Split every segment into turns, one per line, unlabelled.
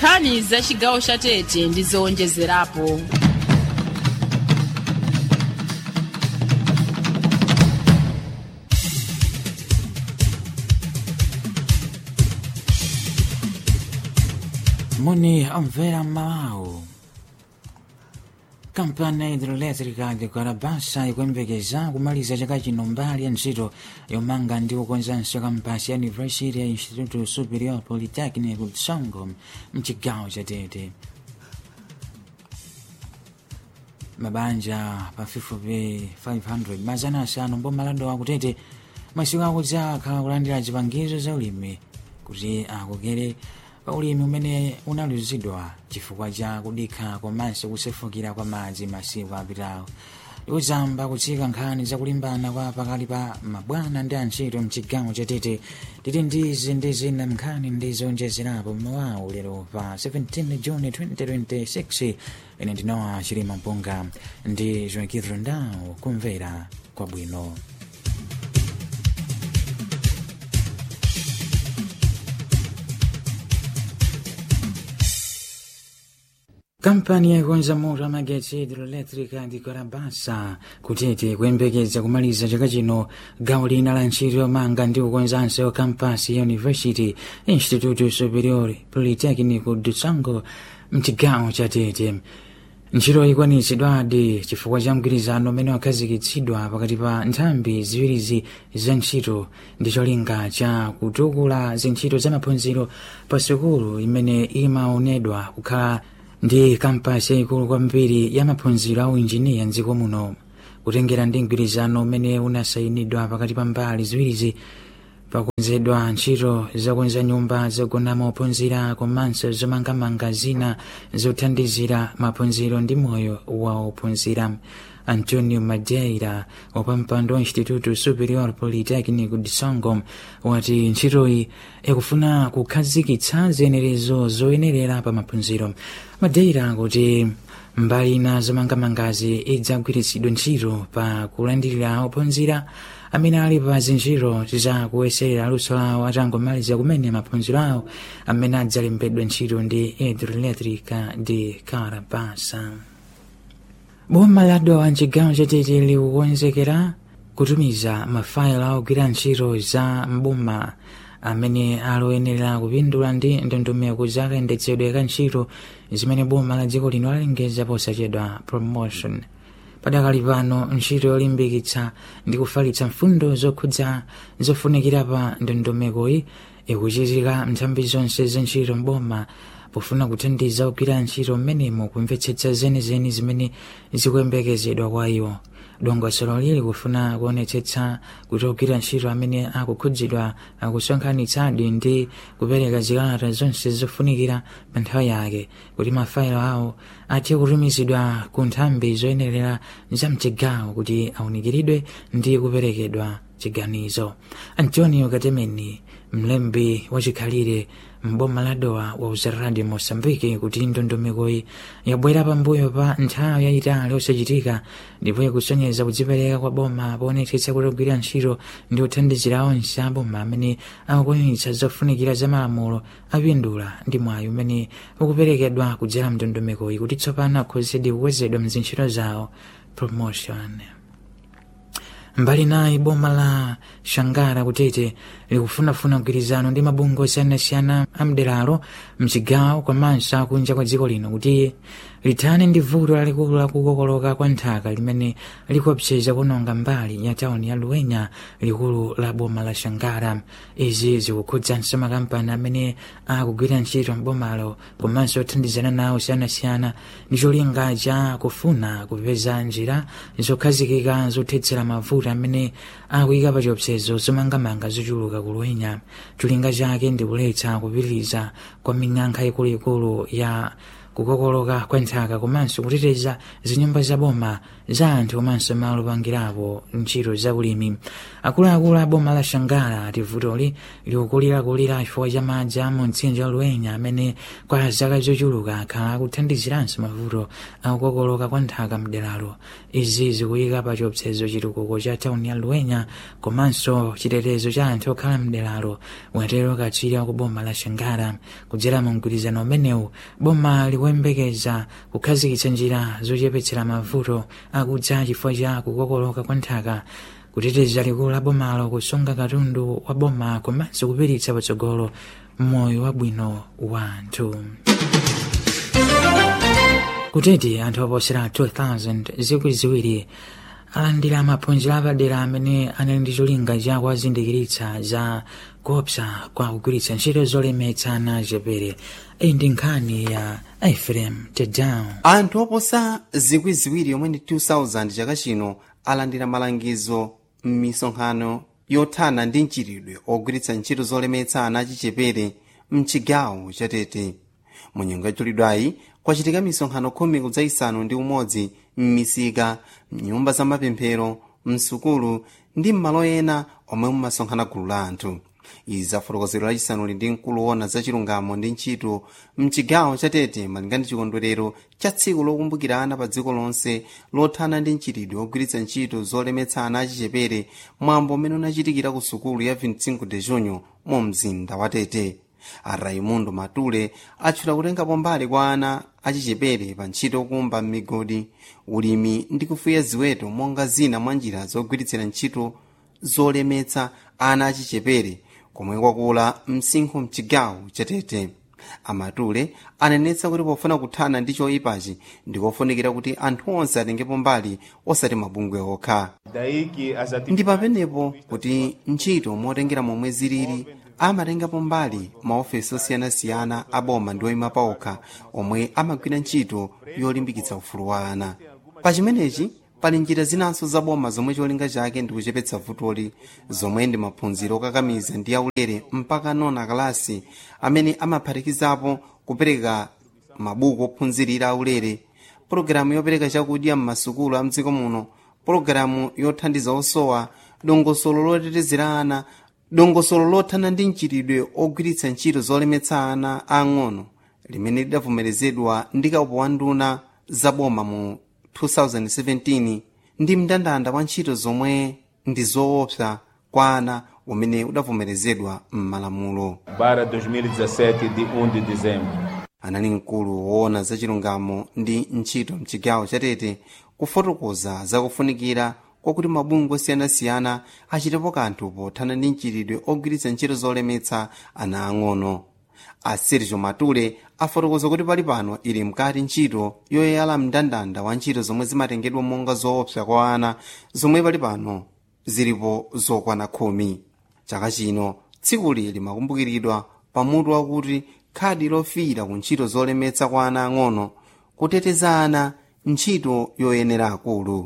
nkhani za chigawo cha tete ndi zowonjezerapo
muni omvera mmawawu kampani hidroelétrica de guarabasa ikuyembekeza kumaliza chaka chino mbali ya ntchito yomanga ndi kukonzanso kampasi ya university ya instituto superior polytechnic tsongo mchigawo cha tete mabanja pafupifupi 500 mazana asanu mbomalando akutete masiku akudza akhala kulandira zipangizo za ulimi kuti akokere pa ulimi umene unaluzidwa chifukwa cha kudikha komanso kusefukira kwa madzi masiku apitawo ikuzamba kutsika nkhani zakulimbana kwa pakati pa mabwana ndi antchito mchigawo cha tete titi ndizi ndi zina nkhani ndi zowonjezerapo mmawawu lero pa 17 juni 2026 ine ndinowa chilima mpunga ndi joakidro ndawo kumvera kwabwino kampani yakonza moto amagetsi hidroelétrica di guarabasa kutete kuyembekeza kumaliza chaka chino gawo lina la ntchito yomanga ndi kukonzanso kampasi ya university instituto superior polytechnico de tsongo mchigawo cha tete ntchito ikwanitsidwadi chifukwa cha mgwirizano umene wakhazikitsidwa pakati pa nthambi ziwirizi za ntchito ndi cholinga cha kutukula zintchito za maphunziro pa sukulu imene imaonedwa kukhala ndi kampasi yayikulu kwambiri ya maphunziro a uinjiniya mdziko muno kutengera ndi mgwirizano umene unasayinidwa pakati pa mbali ziwirizi pakukonzedwa ntchito zakonza nyumba zogonamo ophunzira komanso zomangamanga zina zothandizira maphunziro ndi moyo wa ophunzira antonio madeira wapampando wa instituto superior polytechnico de tsongo wati ntchitoyi ikufuna kukhazikitsa ziyenerezo zoyenerera pa maphunziro madeira kuti mbali ina zomangamangazi idzagwiritsidwa ntchito pa kulandirira ophunzira amene ali pa zintchito za kuyeserera luso lawo atangomaliza kumene maphunziro awo amene adzalembedwa ntchito ndi hidroelétrica de carabasa boma la dowa mchigawo chatete likukonzekera kutumiza mafayilo ogwira ntchito za mboma amene aloyenera kupindula ndi ndondomeko za kayendetsedwe ka ntchito zimene boma la dziko lino lalengeza posachedwa promotion padakali pano ntchito yolimbikitsa ndi kufalitsa mfundo zokhudza zofunikira pa ndondomekoyi ikuchitika nthambi zonse za ntchito mboma pofuna kuthandiza ogwira ntchito mmenemo kumvetsetsa zenizeni zimene zikuyembekezedwa kwa iwo dongosolo lili kufuna kuonetsetsa kuti ogwira ntchito amene akukhudzidwa akusonkhanitsadi ndi kupereka zikalata zonse zofunikira pa nthawi yake kuti mafayilo awo athe kutumizidwa ku nthambi zoyenerera za mchigawo kuti awunikiridwe ndi kuperekedwa chiganizo antonio katemeni mlembi wachikhalire mboma la dowa wauza radio mosambike kuti ndondomekoyi yabwera pambuyo pa nthawi yayitali osachitika ndipo ikusonyeza kudzipereka kwa boma poonetsetsa kuti ogwira ntchito ndi kuthandizira onse aboma amene akukwaniritsa zofunikira za malamulo apindula ndi mwayi umene ukuperekedwa kudzera mndondomekoyi kuti tsopano akhozedi kukwezedwa mzintchito zawo promotion mbali naye boma la shangara kutete likufunafuna mgwirizano ndi mabungwe osiyanasiyana amderalo mchigawo komanso akunja kwa dziko lino kuti lithane ndi vuto lalikulu lakukokoloka kwa nthaka limene likuopseza kunonga mbali ya tauni ya luwenya likulu la boma la shangara izi zikukhudzanso makampani amene akugwira ntchito mbomalo komanso othandizana nawo osiyanasiyana ndi cholinga cha kufuna kupeza njira zokhazikika zothetsera mavuto amene akuyika pa chiopsezo zomangamanga zochuluka kuluwenya cholinga chake ndi kuletsa kupitiriza kwa ming'alu ikuluikulu ya kukokoloka kwa nthaka komanso kuteteza zinyumba za boma za anthu komanso malo opangirapo ntchito za ulimi akuluakulu a boma la shangala ati vutoli likukulirakulira chifukwa cha madzi a mu mtsinje wa luenya amene kwa zaka zochuluka akhala akuthandiziranso mavuto akukokoloka kwa nthaka mderalo izi zikuyika pa chiopsezo chitukuko cha tauni ya luenya komanso chitetezo cha anthu okhala mderalo watero katswiri wa ku boma la shangala kudzera mu mgwirizano umenewu boma likuyembekeza kukhazikitsa njira zochepetsera mavuto akudza chifukwa cha kukokoloka kwa nthaka kuteteza likulu la bomalo kusunga katundu wa boma komanso kupititsa patsogolo moyo wabwino wa anthu kuteti anthu oposera 2000 zikwi ziwiri alandira maphunziro apadera amene anali ndi cholinga cha kuwazindikiritsa za kuopsa kwa kugwiritsa ntchito zolemetsa ana chepere iyi ndi nkhani ya efrem tedown
anthu oposa zikwi ziwiri yomwe ndi 2000 chaka chino alandira malangizo m'misonkhano yothana ndi mchitidwe ogwiritsa ntchito zolemetsa ana achichepere mchigawo chatete mu nyengo yachulidwayi kwachitika misonkhano khumi kudza isanu ndi umodzi m'misika mnyumba za mapemphero msukulu ndi m'malo ena omwe mumasonkhana gulu la anthu izi zafotokozero lachisanuli ndi mkulu wona za chilungamo ndi ntchito mchigawo chatete malinga ndi chikondwerero cha tsiku lokumbukira ana pa dziko lonse lothana ndi mchitidwe wogwiritsa ntchito zolemetsa ana achichepere mwambo umene unachitikira ku sukulu ya 25 de junho mu mzinda wa tete a raimundo matule atchula kutengapo mbali kwa ana achichepere pa ntchito yokumba m'migodi ulimi ndi kufuya ziweto monga zina mwa njira zogwiritsira ntchito zolemetsa ana achichepere komwe kwakula msinkhu mchigawo chatete amatule anenetsa kuti pofuna kuthana ndi choyipachi ndikofunikira kuti anthu onse atengepo mbali osati mabungwe okha ndi pamenepo kuti ntchito motengera momwe zilili amatengapo mbali maofesi osiyanasiyana a boma ndi oyima paokha omwe amagwira ntchito yolimbikitsa ufulu wa ana pa chimenechi pali njira zinanso za boma zomwe cholinga chake ndi kuchepetsa vutoli zomwe ndi maphunziro okakamiza ndi aulere mpaka nona kalasi amene amaphatikizapo kupereka mabuku ophunzirira aulere pologalamu yopereka chakudya m'masukulu a mdziko muno pologalamu yothandiza osowa dongosolo lotetezera ana dongosolo lothana ndi mchitidwe ogwiritsa ntchito zolemetsa ana ang'ono limene lidavomerezedwa ndi kaupo wa nduna za boma mu 2017 ndi mndandanda wa ntchito zomwe ndi zoopsa kwa ana umene udavomerezedwa m'malamulo
para 2017 de 1 de dezembro.
anali mkulu woona za chilungamo ndi ntchito mchigawo chatete kufotokoza zakufunikira kwakuti mabungwe osiyanasiyana achitepo kanthu pothana ndi mchitidwe ogwiritsa ntchito zolemetsa ana ang'ono a sergio matule afotokoza kuti pali pano ili mkati ntchito yoyala mndandanda wa ntchito zomwe zimatengedwa monga zoopsa kwa ana zomwe pali pano zilipo zokwana khumi chaka chino tsikuli limakumbukiridwa pamutu wakuti khadi lofiira ku ntchito zolemetsa kwa ana ang'ono kuteteza ana ntchito yoyenera akulu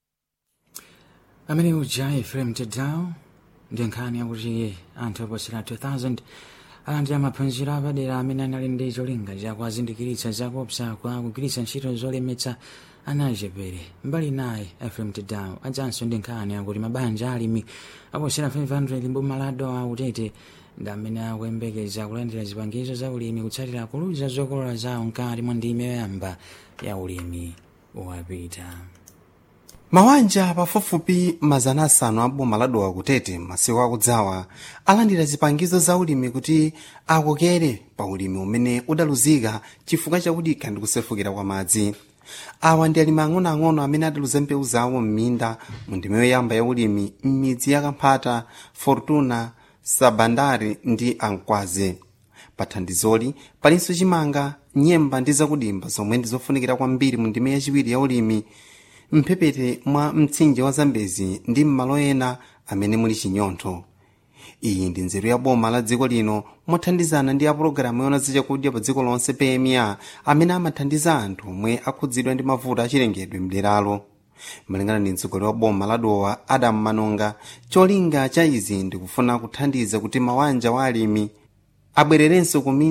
amene uja efrem tedown ndi nkhani yakuti anthu oposera 2000 alandira maphunziro apadera amene anali ndi cholinga chakuwazindikiritsa zakuopsa kwa kugwiritsa ntchito zolemetsa ana achepere mbali naye efrem tedown adzanso ndi nkhani yakuti mabanja alimi aposera 500 mboma la dowa utete ndi amene akuyembekeza kulandira zipangizo za ulimi kutsatira kuluza zokolola zawo mkati mwa ndime yoyamba ya ulimi wapita
mawanja pafupifupi mazana asanu a boma la dowa kutete masiku akudzawa alandira zipangizo za ulimi kuti akokere pa ulimi umene udaluzika chifukwa chakudikha ndi kusefukira kwa madzi awa ndi alimi ang'onoang'ono amene adaluza mbewu zawo m'minda mu ndime yoyamba ya ulimi m'midzi ya kamphata fortuna sabandari ndi ankwaze pa thandizoli palinso chimanga nyemba ndi zakudimba zomwe ndi zofunikira kwambiri mu ndime yachiwiri ya ulimi mphepete mwa mtsinje wa zambezi ndi m'malo ena amene muli chinyontho iyi ndi nzeru ya boma la dziko lino mothandizana ndi apulogalamu yona zachakudya pa dziko lonse pma amene amathandiza anthu omwe akhudzidwa ndi mavuto achilengedwe mderalo malingana ndi mtsogoleri wa boma la dowa adamu manonga cholinga cha izi ndikufuna kuthandiza kuti mawanja wa alimi abwererenso kuminda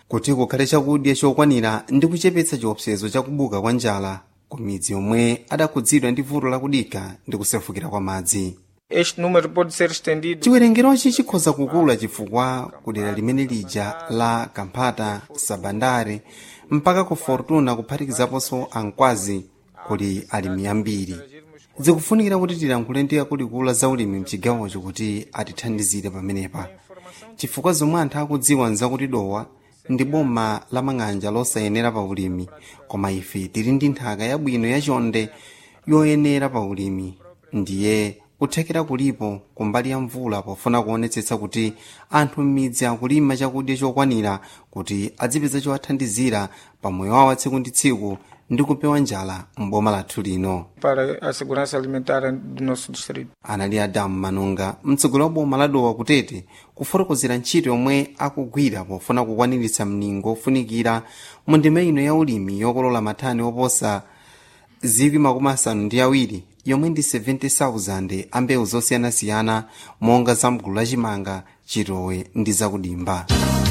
kuti kukhale chakudya chokwanira ndi kuchepetsa chiopsezo chakubuka kwa njala ku midzi yomwe adakhudzidwa ndi vuto lakudikha ndi kusefukira kwa madzi
Este número pode ser estendido
chiwerengerochi chikhoza kukula chifukwa kudera limene lija la kamphata sabandare mpaka ku fortuna kuphatikizaponso ankwazi kuli alimi ambiri zikufunikira kuti tilankhule ndi akuluakulu za ulimi mchigawocho kuti atithandizire pamenepa chifukwa zomwe anthu akudziwa nzakuti dowa ndi boma la mang'anja losayenera pa ulimi koma ife tili ndi nthaka yabwino yachonde yoyenera pa ulimi ndiye kuthekera kulipo kumbali ya mvula pofuna kuonetsetsa kuti anthu m'midzi akulima chakudya chokwanira kuti adzipeza chowathandizira pa moyo wawo wa tsiku ndi tsiku ndi kupewa njala m'boma lathu lino
para a segurança alimentar do nosso distrito.
anali adamu manunga mtsogoleri wa boma la dowa kutete kufotokozera ntchito yomwe akugwira pofuna kukwaniritsa mningo ofunikira mu ndima ino ya ulimi yokolola mathani oposa zikwi makumi asanu ndi awiri yomwe ndi 70,000 a mbewu zosiyanasiyana monga za mgulu lachimanga chitowe ndi zakudimba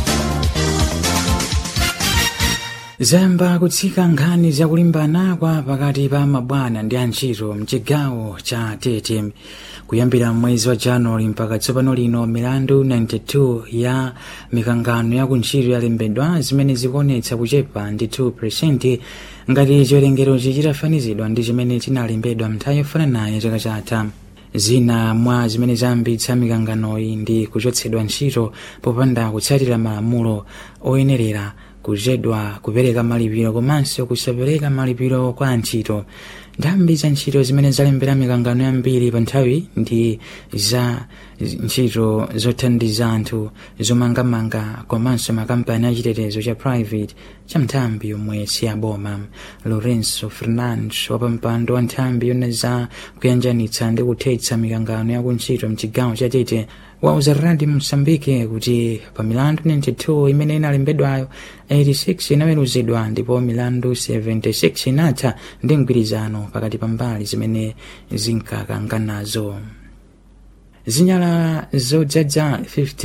zamba kutsika nkhani zakulimbana kwa pakati pa mabwana ndi antchito mchigawo cha tete kuyambira mwezi wa januwali mpaka tsopano lino milandu 92 ya mikangano ya kuntchito yalembedwa zimene zikuonetsa kuchepa ndi 2 ngati chiwerengerochi chitafanizidwa ndi chimene chinalembedwa mnthawi yofananayo chaka chatha zina mwa zimene zayambitsa mikanganoyi ndi kuchotsedwa ntchito popanda kutsatira malamulo oyenerera kuchedwa kupereka malipiro komanso kusapereka malipiro kwa antchito ndambi za ntchito zimene zalembera mikangano yambiri pa nthawi ndi za ntchito zothandiza anthu zomangamanga komanso makampani achitetezo cha private cha nthambi yomwe siyaboma lorenzo fernandes wapampando wa nthambi yona za kuyanjanitsa ndi kuthetsa mikangano ya kuntchito mchigawo cha tete wauza radio msambike kuti pa milandu 92 imene inalembedwayo 86 inaweruzidwa ndipo milandu 76 inatha ndi mgwirizano pakati pa mbali zimene zinkakanganazo zinyala zodzadza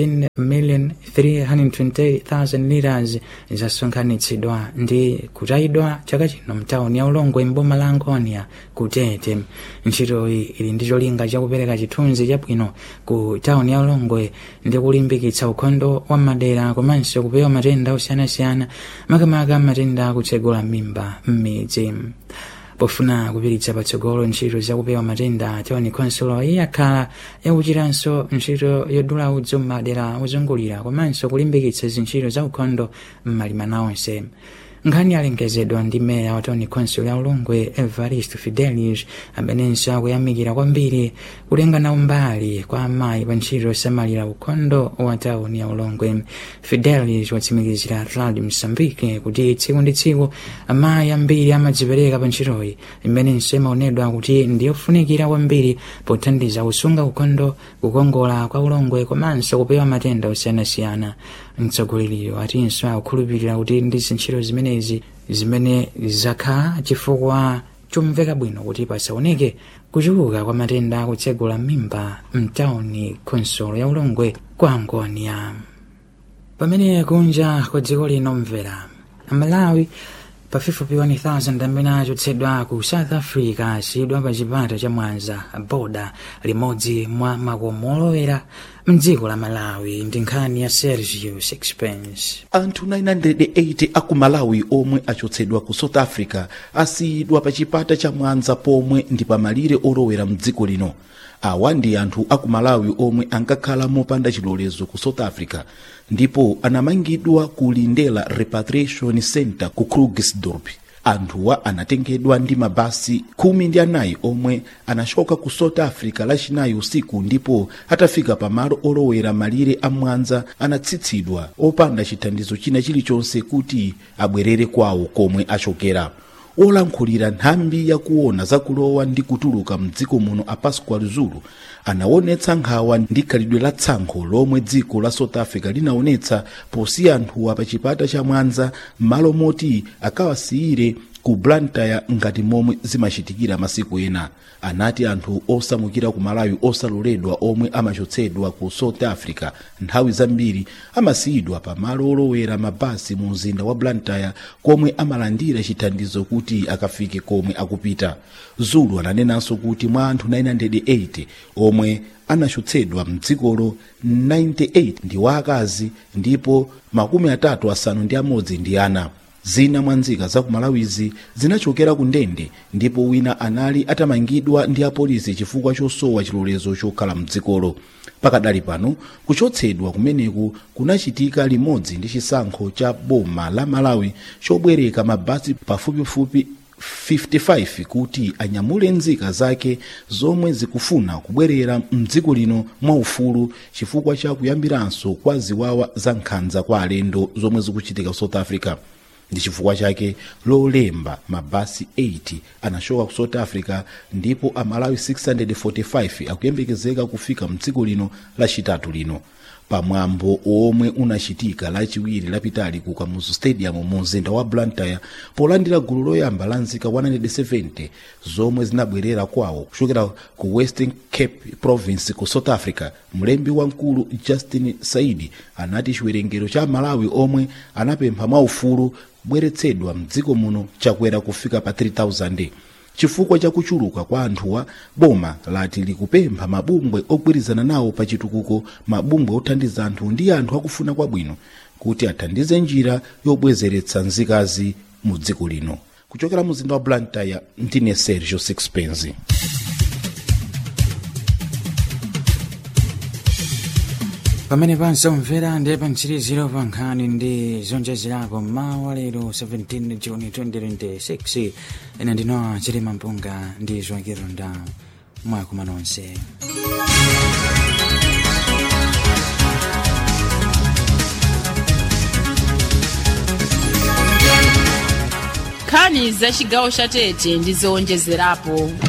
15,320,000 liras zasonkhanitsidwa ndi kutayidwa chaka chino mtawuni ya ulongwe mboma la angonia kutete ntchitoyi ili ndi cholinga chakupereka chithunzi chabwino ku tawuni ya ulongwe ndi kulimbikitsa ukhondo wa madera komanso kupewa matenda osiyanasiyana makamaka matenda akutsegula mimba m'midzi pofuna kupiritsa patsogolo ntchito zakupewa matenda tawuni konsolo iyakhala yakuchitanso ntchito yodula udzu m'madera ozungulira komanso kulimbikitsa zintchito za ukhondo m'malimana onse nkhani yalengezedwa ndi meya wa tawuni konsolo ya ulongwe evaristo fidelis amenenso akuyamikira kwambiri kutengana umbali kwa amayi pa ntchito yosamalira ukhondo wa tawuni ya ulongwe fidelis watsimikizira radio msambike kuti tsiku ndi tsiku amayi ambiri amadzipereka pa ntchitoyi imenenso imaonedwa kuti ndiyofunikira kwambiri pothandiza kusunga ukhondo kukongola kwa ulongwe komanso kupewa matenda osiyanasiyana mtsogoleriyo atinso akukhulupirira kuti ndi zintchito zimenezi zimene zakhala chifukwa chomveka bwino kuti pasaoneke kuchuluka kwa matenda akutsegula mimba mtawuni konsolo ya ulongwe kwa angonia pamene kunja kwa dziko lino mvera malawi pafupifupi 1000 amene achotsedwa ku south africa asiyidwa pa chipata cha mwanza boda limodzi mwa makomo olowera mdziko la malawi ndi nkhani ya sergio sixpence
anthu 980 aku malawi omwe achotsedwa ku south africa asiyidwa pa chipata cha mwanza pomwe ndi pamalire olowera mdziko lino awa ndi anthu aku malawi omwe ankakhala mopanda chilolezo ku south africa ndipo anamangidwa ku lindela repatriation center ku krugersdorp anthuwa anatengedwa ndi mabasi khumi ndi anayi omwe anachoka ku south africa lachinayi usiku ndipo atafika pamalo olowera malire a mwanza anatsitsidwa opanda chithandizo china chilichonse kuti abwerere kwawo komwe achokera olankhulira nthambi yakuona zakulowa ndi kutuluka mdziko muno a pascual zulu anaonetsa nkhawa ndi khalidwe la tsankho lomwe dziko la south africa linaonetsa posiya anthuwa pa chipata cha mwanza m'malo moti akawasiyire ku blantyre ngati momwe zimachitikira masiku ena anati anthu osamukira ku malawi osaloledwa omwe amachotsedwa ku south africa nthawi zambiri amasiyidwa pa malo olowera mabasi mu mzinda wa blantyre komwe amalandira chithandizo kuti akafike komwe akupita zulu ananenanso kuti mwa anthu 980 omwe anachotsedwa mdzikolo 98 ndi waakazi ndipo makumi atatu asanu ndi amodzi ndi ana zina mwa nzika za ku malawizi zinachokera ku ndende ndipo wina anali atamangidwa ndi apolisi chifukwa chosowa chilolezo chokhala mdzikolo pakadali pano kuchotsedwa kumeneku kunachitika limodzi ndi chisankho cha boma la malawi chobwereka mabasi pafupifupi 55 kuti anyamule nzika zake zomwe zikufuna kubwerera mdziko lino mwaufulu chifukwa cha kuyambiranso kwa ziwawa za nkhanza kwa alendo zomwe zikuchitika south africa ndi chifukwa chake lolemba mabasi 80 anachoka ku south africa ndipo amalawi 645 akuyembekezeka kufika mdziko lino lachitatu lino pamwambo omwe unachitika lachiwiri lapitali ku kamuzu stadium mu mzinda wa blantyre polandira gulu loyamba la nzika 170 zomwe zinabwerera kwawo kuchokera ku western cape province ku south africa mlembi wamkulu justin saidi anati chiwerengero cha malawi omwe anapempha mwaufulu kubweretsedwa mdziko muno chakwera kufika pa 3000 chifukwa cha kuchuluka kwa anthuwa boma lati likupempha mabungwe ogwirizana nawo pa chitukuko mabungwe othandiza anthu ndi anthu akufuna kwabwino kuti athandize njira yobwezeretsa nzikazi mu dziko lino kuchokera mu mzinda wa blantyre ndine sergio sixpence
pamene pansomvera ndi pamtsiriziro pa nkhani ndi zonjezerapo mawa lero 17 juni 2026 ine ndino chilima mpunga ndi zoakironda mwakuma nonse
nkhani za chigawo cha tete ndi zowonjezerapo